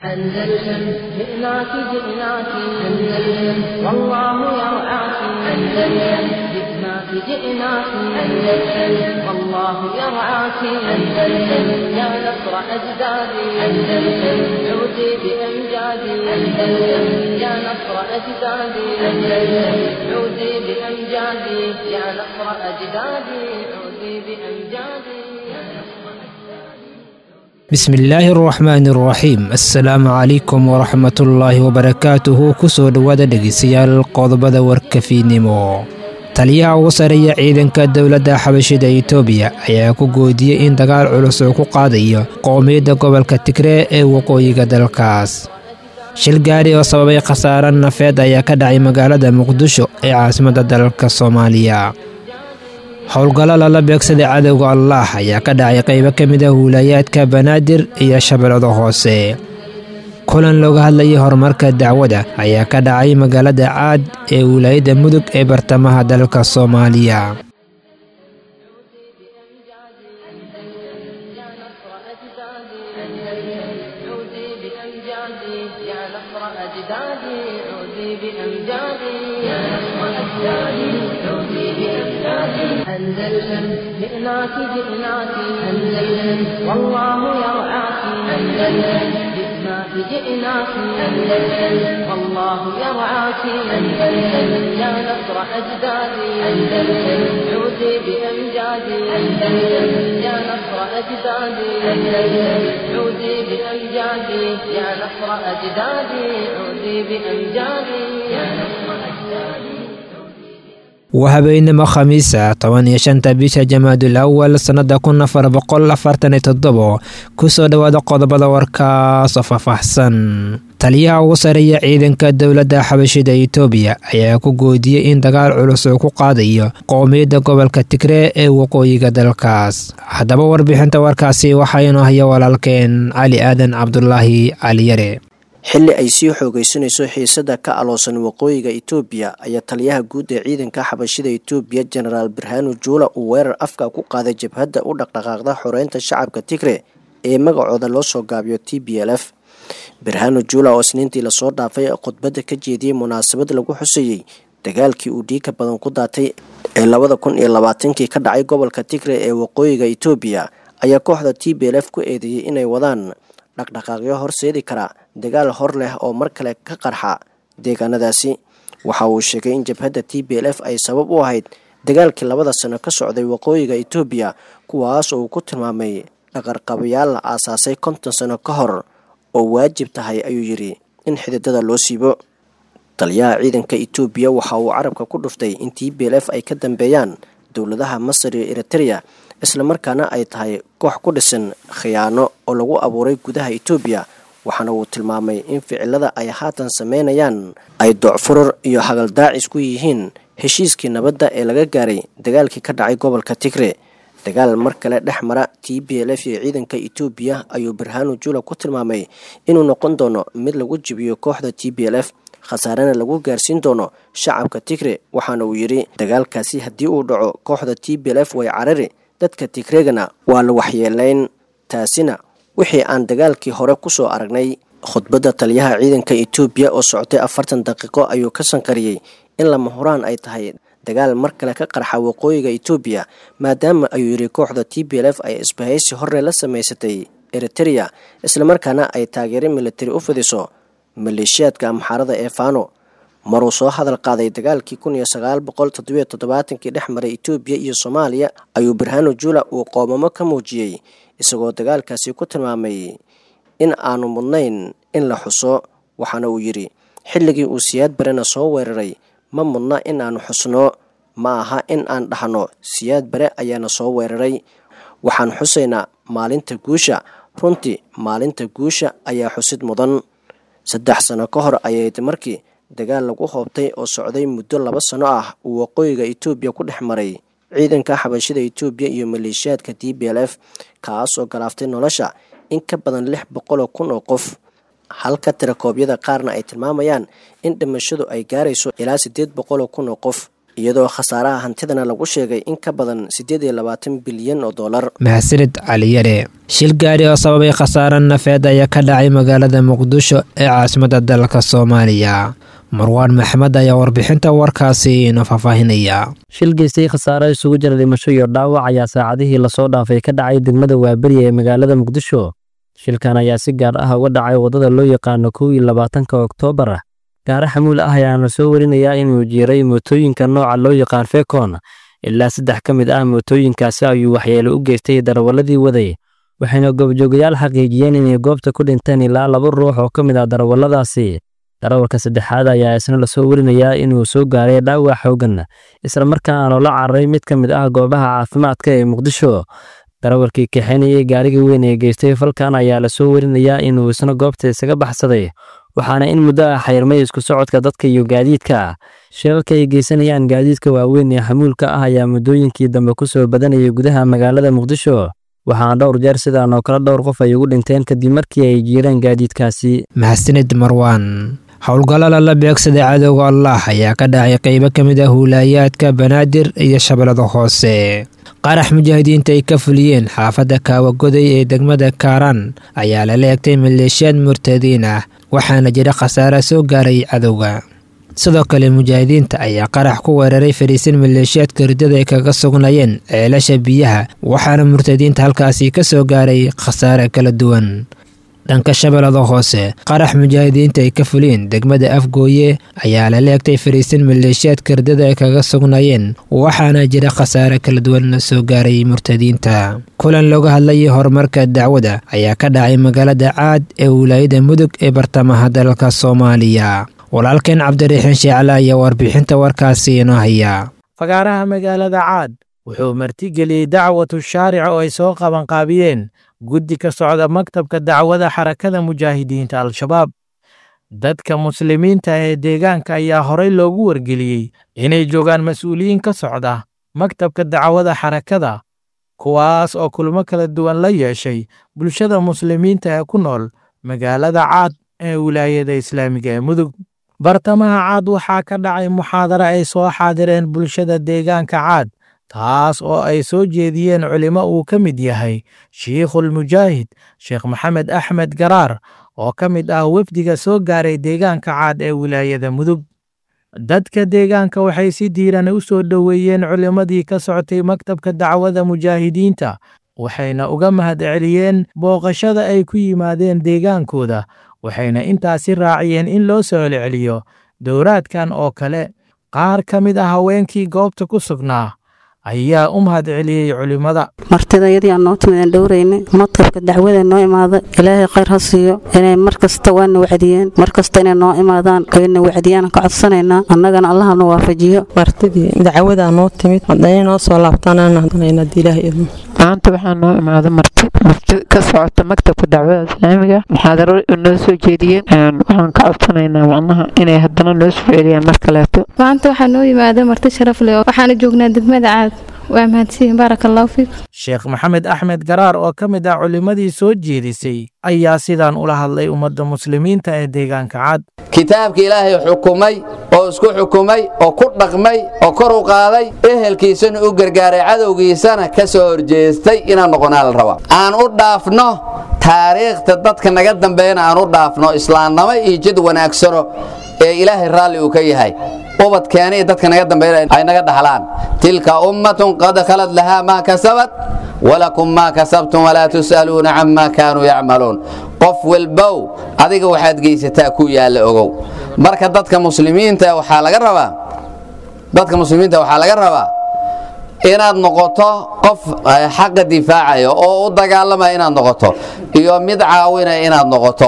أندلسن جئناك جئناك أندلسن والله يرعاك أندلسن جئناك جئناك أندلسن والله يرعاك أندلسن يا نصر أجدادي أندلسن عودي بأمجادي أندلسن يا نصر أجدادي أندلسن عودي بأمجادي يا نصر أجدادي عودي بأمجادي يا نصر bismillaahi araxmaani araxiim assalaamu calaykum waraxmatullaahi wabarakaatuhu kusoo dhowaada dhegeystayaal qodobada warkafiinimo taliyaha ugu sareeya ciidanka dowladda xabashida itoobiya ayaa ku goodiyey in dagaal culus uu ku qaadayo qowmiyadda gobolka tigree ee waqooyiga dalkaas shil gaari oo sababay khasaare nafeed ayaa ka dhacay magaalada muqdisho ee caasimadda dalka soomaaliya howlgallo lala beegsaday cadowga allaah ayaa ka dhacay qaybo ka mid ah wiilaayaadka banaadir iyo shabeellada hoose kulan looga hadlayay horumarka dacwada ayaa ka dhacay magaalada caad ee wilaayadda mudug ee bartamaha dalka soomaaliya أندلسن جئناك جئناك أندلسن والله يرعاك أندلسن جئناك جئناك أندلسن والله يرعاك أندلسن يا نصر أجدادي أندلسن عودي بأمجادي أندلسن يا نصر أجدادي أندلسن عودي بأمجادي يا نصر أجدادي عودي بأمجادي يا نصر أجدادي waa habeenimo khamiisa toban iyo shanta bisha jamaadul awal sannada kun afar boqol afartan iyo toddobo kusoo dhowaada qodobada warkaasoo faahfaahsan taliyaha ugu sareeya ciidanka dowladda xabashida itoobiya ayaa ku goodiyey in dagaal culus uu ku qaadayo qowmiyadda gobolka tigree ee waqooyiga dalkaas haddaba warbixinta warkaasi waxaynu haya walaalkeen cali aadan cabdulaahi cali yare xilli ay sii xoogaysanayso xiisada ka aloosan waqooyiga itoobiya ayaa taliyaha guud ee ciidanka xabashida itoobiya jenaraal birhaanu juula uu weerar afka ku qaaday jabhadda u dhaqdhaqaaqda xoreynta shacabka tigre ee magacooda loo soo gaabiyo t b l f birhaanu juula oo isniintii lasoo dhaafay khudbadda ka jeediyey munaasabad lagu xuseeyey dagaalkii uu dhiigka badan ku daatay ee labada kun iyo labaatankii ka dhacay gobolka tigre ee waqooyiga itoobiya ayaa kooxda t b l f ku eedeeyey inay wadaan dhaqdhaqaaqyo horseedi kara dagaal hor leh oo mar kale ka qarxa deegaanadaasi waxa uu sheegay in jabhadda t b l f ay sabab u ahayd dagaalkii labada sano ka socday waqooyiga itoobiya kuwaas oo uu ku tilmaamay dhaqarqabayaal la aasaasay konton sano ka hor oo waajib tahay ayuu yidhi in xididada loo siibo taliyaha ciidanka itoobiya waxa uu carabka ku dhuftay in t b l f ay ka dambeeyaan dowladaha masar iyo eritereya islamarkaana ay tahay koox ku dhisan khiyaano oo lagu abuuray gudaha itoobiya waxaana uu tilmaamay in ficilada ay haatan sameynayaan ay doocfurur iyo hagaldaacis ku yihiin heshiiskii nabadda ee laga gaaray dagaalkii ka dhacay gobolka tigre dagaal mar kale dhex mara t b l f iyo ciidanka itoobiya ayuu birhaanu jula ku tilmaamay inuu noqon doono mid lagu jibiyo kooxda t b l f khasaarena lagu gaarsiin doono shacabka tigre waxaana uu yidhi dagaalkaasi haddii uu dhaco kooxda t b l f way carari dadka tigreegana waa la waxyeelayn taasina wixii aan dagaalkii hore kusoo aragnay khudbadda taliyaha ciidanka itoobiya oo socotay afartan daqiiqo ayuu ka sanqariyey in lama huraan ay tahay dagaal mar kale ka qarxa waqooyiga itoobiya maadaama ayuu yidhi kooxda t b l f ay isbahaysi hore la samaysatay eritereya islamarkaana ay taageero militari u fidiso maleeshiyaadka amxaarada ee fano maruu soo hadal qaaday dagaalkii kun iyo sagaal boqol toddobiyo toddobaatankii dhex maray itoobiya iyo soomaaliya ayuu birhaano juula uu qoomamo ka muujiyey isagoo dagaalkaasi ku tilmaamay in aanu mudnayn in la xuso waxaana uu yidhi xilligii uu siyaad barena soo weeraray ma mudna in aanu xusno ma aha in aan dhahno siyaad bare ayaana soo weeraray waxaan xusaynaa maalinta guusha runtii maalinta guusha ayaa xusid mudan saddex sano ka hor ayayd markii dagaal lagu hoobtay oo socday muddo laba sano ah uu waqooyiga itoobiya ku dhex maray ciidanka xabashida itoobiya iyo maleeshiyaadka d b l f kaas oo galaaftay nolosha in ka badan lix boqoloo kun oo qof halka tirakoobyada qaarna ay tilmaamayaan in dhimashadu ay gaarayso ilaa siddeed boqoloo kun oo qof iyadoo khasaaraha hantidana lagu sheegay in ka badan siddeed iyo labaatan bilyan oo dollar mahadsanid caliyare shil gaari oo sababay khasaare nafeed ayaa ka dhacay magaalada muqdisho ee caasimadda dalka soomaaliya marwaan maxmed ayaa warbixinta warkaasi inoo faahfaahinaya shil geystay khasaare isugu jira dhimasho iyo dhaawac ayaa saacadihii lasoo dhaafay ka dhacay degmada waaberiya ee magaalada muqdisho shilkan ayaa si gaar ah uga dhacay waddada loo yaqaano kow iyo labaatanka oktoobar gaare xamuul ah ayaana soo warinayaa inuu jiiray mootooyinka nooca loo yaqaan fekon ilaa saddex ka mid ah mootooyinkaasi ayuu waxyeelo u geystay darawaladii waday waxayna goobjoogayaal xaqiijiyeen inay goobta ku dhinteen ilaa laba ruux oo ka mid ah darawalladaasi darawalka saddexaad ayaa isna lasoo warinayaa inuu soo gaaray dhaawac xoogan isla markaana la cararay mid ka mid ah goobaha caafimaadka ee muqdisho darawalkii kaxaynayay gaariga weyn ee geystay falkan ayaa lasoo warinayaa inuu isna goobta isaga baxsaday waxaana in muddo ah xayrmay isku socodka dadka iyo gaadiidka shilalka ay geysanayaan gaadiidka waaweyn ee xamuulka ah ayaa muddooyinkii dambe ku soo badanayay gudaha magaalada muqdisho waxaana dhowr jeer sidaan oo kale dhowr qof ay ugu dhinteen kadib markii ay jiireen gaadiidkaasi mahadsanid marwaan howlgallo lala beegsaday cadowga allah ayaa ka dhacay qeybo ka mid ah huulaayaadka banaadir iyo shabeellada hoose qarax mujaahidiinta ay ka fuliyeen xaafadda kaawagoday ee degmada kaaraan ayaa lala egtay maleeshiyaad murtadiin ah waxaana jira khasaare soo gaaray cadowga sidoo kale mujaahidiinta ayaa qarax ku weeraray fariisin maleeshiyaadka riddada ay kaga sugnayeen ceelasha biyaha waxaana murtadiinta halkaasi ka soo gaaray khasaare kala duwan dhanka shabeellada hoose qarax mujaahidiinta ay ka fuliyeen degmada afgooye ayaa lala egtay fariisin maleeshiyaadka riddada ay kaga sugnayeen waxaana jira khasaare kala duwan soo gaaray murtadiinta kulan looga hadlayay horumarka dacwada ayaa ka dhacay magaalada caad ee wilaayada mudug ee bartamaha dalka soomaaliya walaalkeen cabdiraxiin sheecale ayaa warbixinta warkaasi inoo haya fagaaraha magaalada caad wuxuu martigeliyey dacwatu shaaric oo ay soo qabanqaabiyeen guddi ka socda maktabka dacwada xarakada mujaahidiinta al-shabaab dadka muslimiinta ee deegaanka ayaa horey loogu wargeliyey inay joogaan mas-uuliyiin ka socda maktabka dacwada xarakada kuwaas oo kulmo kala duwan la yeeshay bulshada muslimiinta ee ku nool magaalada caad ee wilaayada islaamiga ee mudug bartamaha caad waxaa ka dhacay muxaadaro ay soo xaadireen bulshada deegaanka caad taas oo ay soo jeediyeen culimo uu ka mid yahay shiikhulmujaahid sheekh maxamed axmed garaar oo ka mid ah wefdiga soo gaaray deegaanka caad ee wilaayada mudug dadka deegaanka waxay si diiran u soo dhoweeyeen culimmadii ka socotay maktabka dacwada mujaahidiinta waxayna uga mahadceliyeen booqashada ay ku yimaadeen deegaankooda waxayna intaasi raaciyeen in loo soo celceliyo dowraadkan oo kale qaar ka mid ah haweenkii goobta ku sugnaa ayaa u mahad celiyey culimmada martida iyadii aan noo timid aan dhowrayna maktabka dacwada noo imaada ilaahay khayr ha siiyo inay mar kasta waana wacdiyeen mar kasta inay noo imaadaan oyna wacdiyaan ka codsanaynaa annagana allahana waafajiyo martidii dacwadaa noo timid haddana noo soo laabtaanaan hadanayn haddii ilaah idmo maanta waxaa noo imaada marti marti ka socota maktabka dacwada islaamiga muxaadaro noo soo jeediyeen waxaan ka codsanaynaa macnaha inay haddana noo soo celiyaan mar kaleeto maanta waxaa noo yimaada marti sharaf leh waxaana joognaa degmada caad waa mahadsiin baaraka allahu fiik sheekh maxamed axmed garaar oo ka mid ah culimmadii soo jeedisay ayaa sidaan ula hadlay ummadda muslimiinta ee deegaanka cad kitaabka ilaahay xukumay oo isku xukumay oo ku dhaqmay oo kor u qaaday ehelkiisana u gargaaray cadowgiisana ka soo horjeestay inaan noqonaa la rabaa aan u dhaafno taariikhta dadka naga dambeeyana aan u dhaafno islaamnimo iyo jid wanaagsano ee ilaahay raalli uu ka yahay ubadkeena iyo dadka naga dambeeyana ay naga dhaxlaan tilka ummatun qad khalad lahaa maa kasabat walakum maa kasabtum walaa tus'aluuna camaa kaanuu yacmaluun qof walbow adiga waxaad geysataa ku yaalla ogow marka dadka muslimiinta waxaa laga rabaa dadka muslimiinta waxaa laga rabaa inaad noqoto qof xaqa difaacaya oo u dagaalamaya inaad noqoto iyo mid caawinaya inaad noqoto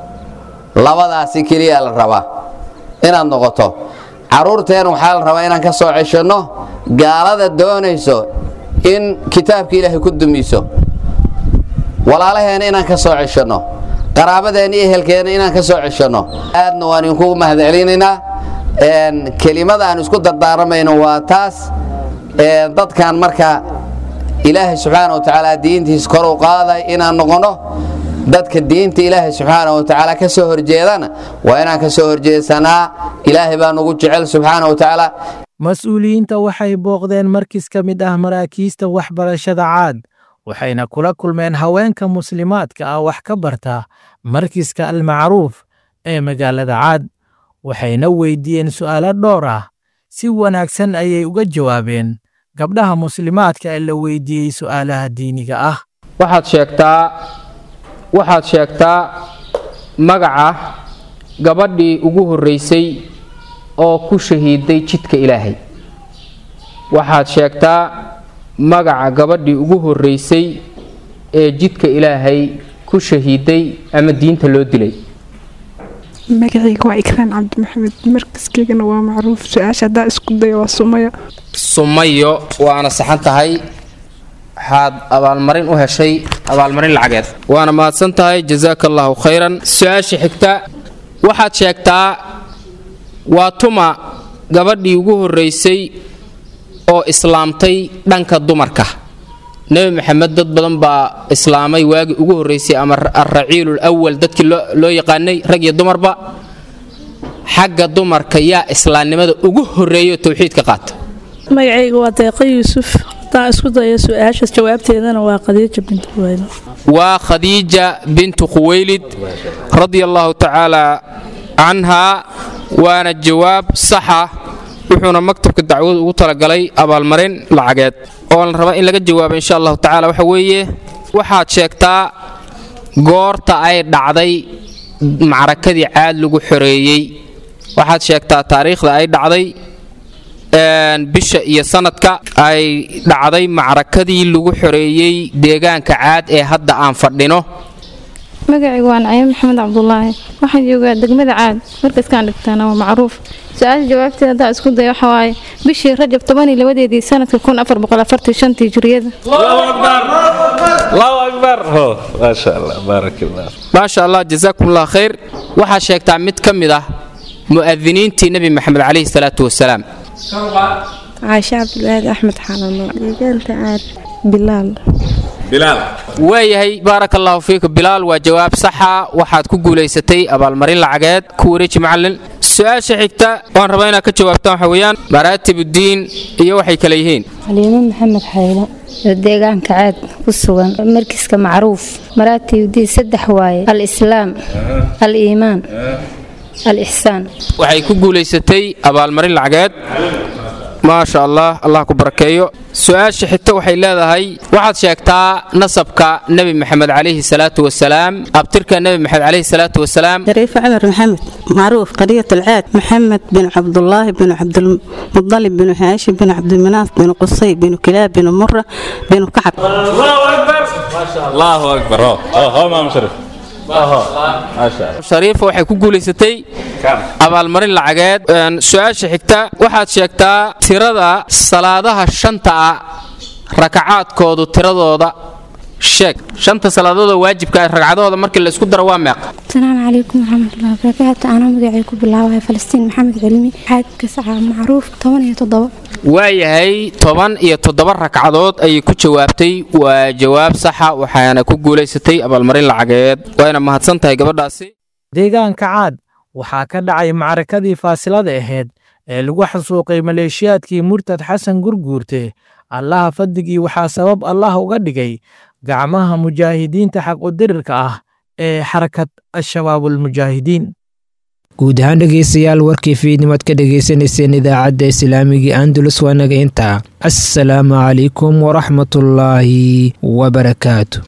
labadaasi keliya la rabaa inaad noqoto carruurteen waxaa la rabaa inaan ka soo ceshanno gaalada doonayso in kitaabka ilaahay ku dumiso walaalaheena inaan ka soo ceshanno qaraabadeena iyo ehelkeena inaan ka soo ceshanno aadna waan idinkugu mahadcelinaynaa kelimada aan isku dardaaramayno waa taas dadkan marka ilaahay subxaana wa tacaala diintiisa kor u qaaday inaan noqonno dadka diinta ilaahay subxaana wa tacaala ka soo horjeedana waa inaan ka soo horjeedsanaa ilaahay baa nugu jecel subxaana wa tacaala mas-uuliyiinta waxay booqdeen markis ka mid ah maraakiista waxbarashada caad waxayna kula kulmeen haweenka muslimaadka ah wax ka barta markiska almacruuf ee magaalada caad waxayna weydiiyeen su'aalo dhowr ah si wanaagsan ayay uga jawaabeen gabdhaha muslimaadka ee la weydiiyey su'aalaha diiniga ah waxaad sheegtaa waxaad sheegtaa magaca gabadhii ugu horreysay oo ku shahiiday jidka ilaahay waxaad sheegtaa magaca gabadhii ugu horreysay ee jidka ilaahay ku shahiiday ama diinta loo dilay magacayga waa ikraan cabdi maxamed markaskaygana waa macruuf su-aasha haddaa isku daya waa sumaya sumayo waana saxan tahay waxaad abaalmarin u heshay abaalmarin lacageed waana mahadsan tahay jasaaka allaahu khayran su-aasha xigta waxaad sheegtaa waa tuma gabadhii ugu horreysay oo islaamtay dhanka dumarka nebi maxamed dad badan baa islaamay waagii ugu horreysay ama alraciilul awal dadkii loo yaqaanay rag iyo dumarba xagga dumarka yaa islaamnimada ugu horreeyo towxiidka qaata magacayga waa deeqa yuusuf haddaan isku dayo su-aashaas jawaabteedana waa khadiija bintu khuwaylid waa khadiija bintu khuwaylid radia allahu tacaala canhaa waana jawaab saxa wuxuuna maktabka dacwadu ugu talagalay abaalmarin lacageed oo la rabaa in laga jawaabo insha allahu tacaala waxa weeye waxaad sheegtaa goorta ay dhacday macrakadii caad lagu xoreeyey waxaad sheegtaa taariikhda ay dhacday bisha iyo sanadka ay dhacday macrakadii lagu xoreeyey deegaanka caad ee hadda aan fadhino magacaygu waa naciime maxamed cabdulaahi waxaan joogaa degmada caad markaskaan dhigtaana waa macruuf su-aasha jawaabteeda haddaa isku daya waxa waaye bishii rajab toban iyo labadeedii sanadka kun afar boqol afartii shantii hijriyada maasha allah jasaakum allah khayr waxaad sheegtaa mid ka mid ah mu'adiniintii nebi maxamed calayhi salaatu wasalaam caashe cabdulwaadi axmed xalano deegaanta caad bilaal waayahay baaraka allahu fiika bilaal waa jawaab saxa waxaad ku guulaysatay abaalmarin lacageed ku wareeji macallin su-aasha xigta waan rabaa inaad ka jawaabtaan waxa weeyaan maraatibuddiin iyo waxay kale yihiin xaliimo maxamed xaylo oo deegaanka caad ku sugan markiska macruuf maraatibuddiin saddex waaye al-islaam al-iimaan al-ixsaan waxay ku guulaysatay abaalmarin lacageed maasha allah allah ku barakeeyo su-aasha xigta waxay leedahay waxaad sheegtaa nasabka nebi maxamed calayhi salaatu wasalaam abtirka nebi maxamed calayhi salaatu wasalaam شريف عمر محمد معروف قرية العاد محمد بن عبد الله بن عبد المطلب بن هاشم بن عبد المناف بن قصي بن كلاب بن مرة بن كعب الله اكبر اه اه ما مشرف shariifa waxay ku guulaysatay abaalmarin lacageed su-aasha xigta waxaad sheegtaa tirada salaadaha shanta ah rakacaadkoodu tiradooda sheeg shanta salaadoodoo waajibka ah ragcadahooda markii la isku daro waa meeq asalaamu calaykum waraxmatullahi wabarakaatu anaa magacay ku bilaabaya falastiin maxamed cilmi xaadka saca macruuf toban iyo toddoba waayahay toban iyo toddoba ragcadood ayay ku jawaabtay waa jawaab saxa waxaana ku guulaysatay abaalmarin lacageed waayna mahadsan tahay gabadhaasi deegaanka caad waxaa ka dhacay macrakadii faasilada ahayd ee lagu xasuuqay maleeshiyaadkii murtad xasan gurguurte allaha fadligii waxaa sabab allah uga dhigay gacmaha mujaahidiinta xaqudirirka ah ee xarakad al-shabaabulmujaahidiin guud ahaan dhegaystayaal warkii fiidnimaad ka dhagaysanayseen idaacadda islaamiga andalus waa naga intaa assalaamu calaykum waraxmatullaahi wabarakaatu